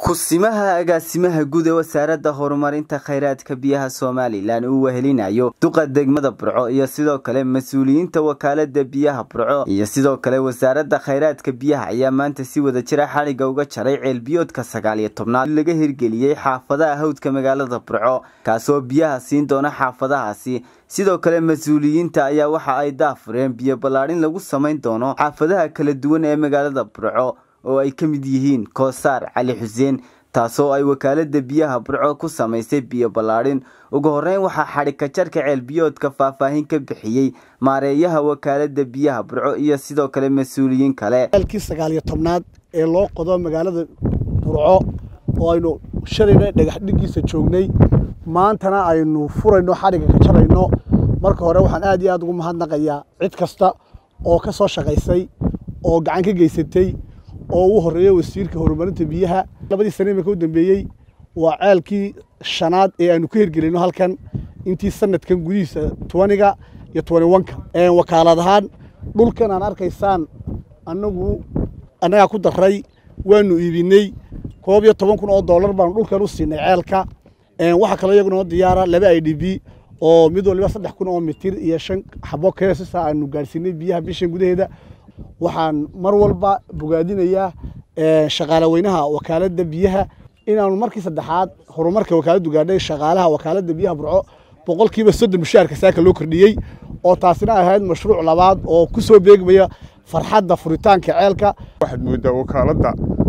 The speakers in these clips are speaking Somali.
kusimaha agaasimaha guud ee wasaaradda horumarinta khayraadka biyaha somalilan uu wehelinayo duqa degmada burco iyo sidoo kale mas-uuliyiinta wakaalada biyaha burco iyo sidoo kale wasaaradda khayraadka biyaha ayaa maanta si wada jira xadhigga uga jaray ceelbiyoodka sagaal iyo tobnaad laga hirgeliyey xaafadaha hawdka magaalada burco kaasoo biyaha siin doona xaafadahaasi sidoo kale mas-uuliyiinta ayaa waxa ay daafureen biyo ballaadhin lagu samayn doono xaafadaha kala duwan ee magaalada burco oo ay ka mid yihiin koosaar cali xuseen taasoo ay wakaalada biyaha burco ku samaysay biyo ballaadhin ugu horeyn waxaa xadhigka jarka ceelbiyoodka faahfaahin ka bixiyey maareeyaha wakaalada biyaha burco iyo sidoo kale mas-uuliyiin kale ceelkii sagaal iyo tobnaad ee loo qodo magaalada burco oo aynu shalayna dhagax dhigiisa joognay maantana aynu furayno xadhigga ka jarayno marka hore waxaan aad iyo aad ugu mahadnaqayaa cid kasta oo ka soo shaqaysay oo gacan ka geysatay oo ugu horeeya wasiirka horumarinta biyaha labadii sane imika u dambeeyey waa ceelkii shanaad ee aanu ka hirgelino halkan intii sanadkan gudihiisa tobaniga iyo tobani wanka wakaalad ahaan dhulkan aan arkaysaan anagu annagaa ku daray waanu iibinay koob iyo toban kun oo dollar baanu dhulkan u siinay ceelka waxaa kaloo iyagunoo diyaara laba i d b oo mid waliba saddex kun oo mitir iyo shan xabo keesisa aanu gaadhsiinay biyaha bishan gudaheeda waxaan mar walba bogaadinayaa shaqaale weynaha wakaaladda biyaha inaanu markii saddexaad horumarka wakaaladdu gaadhay shaqaalaha wakaaladda biyaha burco boqolkiiba soddon mushaharka saaka loo kordhiyey oo taasina ahayd mashruuc labaad oo ku soo beegmaya farxadda furitaanka ceelka waxaad mooddaa wakaaladda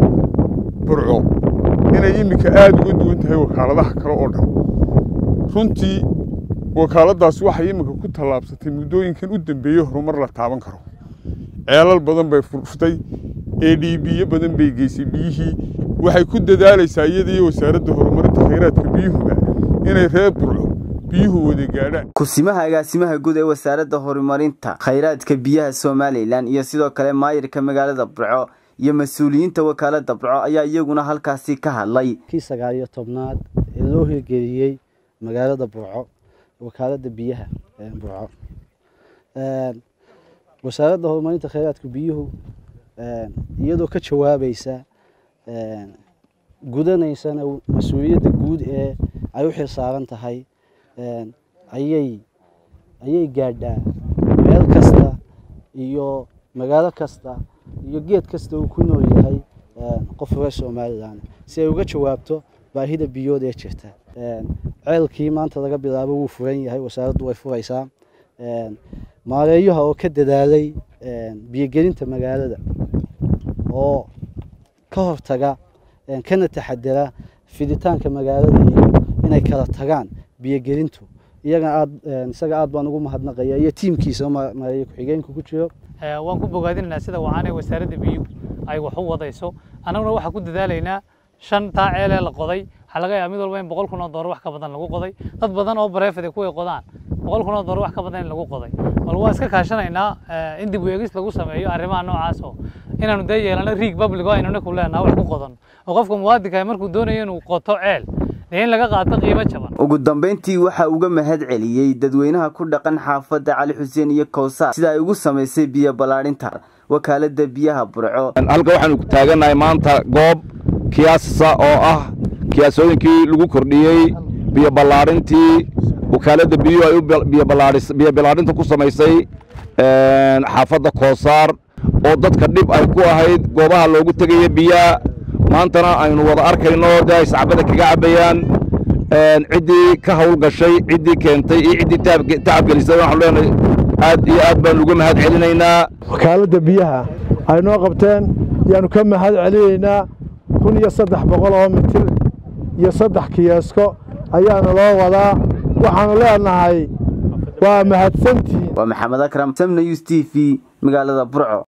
burco inay iminka aada uga duwan tahay wakaaladaha kale oo dhan runtii wakaaladdaas waxay iminka ku tallaabsatay muddooyinkan u dambeeyey horumar la taaban karo ceelal badan bay furftay e d biyo badan bay geysay biyihii waxay ku dadaalaysaa iyadaiyo wasaaradda horumarinta khayraadka biyuhuba inay reer burco biyuhu wada gaadhaan kusimaha agaasimaha guud ee wasaaradda horumarinta khayraadka biyaha somalilan iyo sidoo kale maayirka magaalada burco iyo mas-uuliyiinta wakaalada burco ayaa iyaguna halkaasi ka hadlay kii sagaal iyo tobnaad ee loo hirgeliyey magaalada burco wakaalada biyaha burco wasaaradda horumarinta khayraadka biyuhu iyadoo ka jawaabaysa gudanaysana mas-uuliyadda guud ee ay u xil saaran tahay ayay ayay gaadhaa meel kasta iyo magaalo kasta iyo geed kasta uu ku nool yahay qof reer somalilan si ay uga jawaabto baahida biyood ee jirta ceelkii maanta laga bilaabo wuu furan yahay wasaaraddu way furaysaa maareeyaha oo ka dadaalay biyogelinta magaalada oo ka hortaga kana taxadara fiditaanka magaalada iyo inay kala tagaan biyogelintu iyaga aad isaga aad baan ugu mahadnaqaya iyo tiimkiisa maareeye ku-xigeenka ku jiro waan ku bogaadinaynaa sida wacaanee wasaaradda biyuhu ay wax u wadayso annaguna waxaan ku dadaalaynaa shan taa ceelee la qoday waxaa laga yaaba mid walba in boqol kun oo doolar wax ka badan lagu qoday dad badan oo bareefade kuway qodaan boqol kun oo doolar wax ka badan in lagu qoday bal waan iska kaashanaynaa in dib u eegis lagu sameeyo arrimaha noocaas oo inaanu dee yeelano riig public oo aynuna ku leenaha wax ku qodan oo qofka muwaadinka markuu doonayo inuu qoto ceel dee in laga qaato qiimo jaban ugu dambayntii waxaa uga mahad celiyey dadweynaha ku dhaqan xaafadda cali xuseen iyo kowsaar sida ay ugu samaysay biyo ballaadhinta wakaalada biyaha burco halka waxaanu taagannahay maanta goob kiyaasa oo ah kiyaasooyinkii lagu kordhiyey biyo ballaadhintii wakaaladda biyuhu ay biyo ballaadhinta ku samaysay xaafadda koosaar oo dadka dhib ay ku ahayd goobaha loogu tegaya biyaha maantana aynu wada arkayno dee ay sacbada kaga cabbayaan ciddii ka hawl gashay ciddii keentay iyo ciddii tacabgelisay waxaanu leenahay aad iyo aad baanu uga mahad celinaynaa wakaaladda biyaha ay noo qabteen yaanu ka mahad celinaynaa kun iyo saddex boqol oo mitir iyo saddex kiyaasko ayaanu loo wadaa waxaanu leenahay waa mahadsantiin waa maxamed akram samna yus t v magaalada burco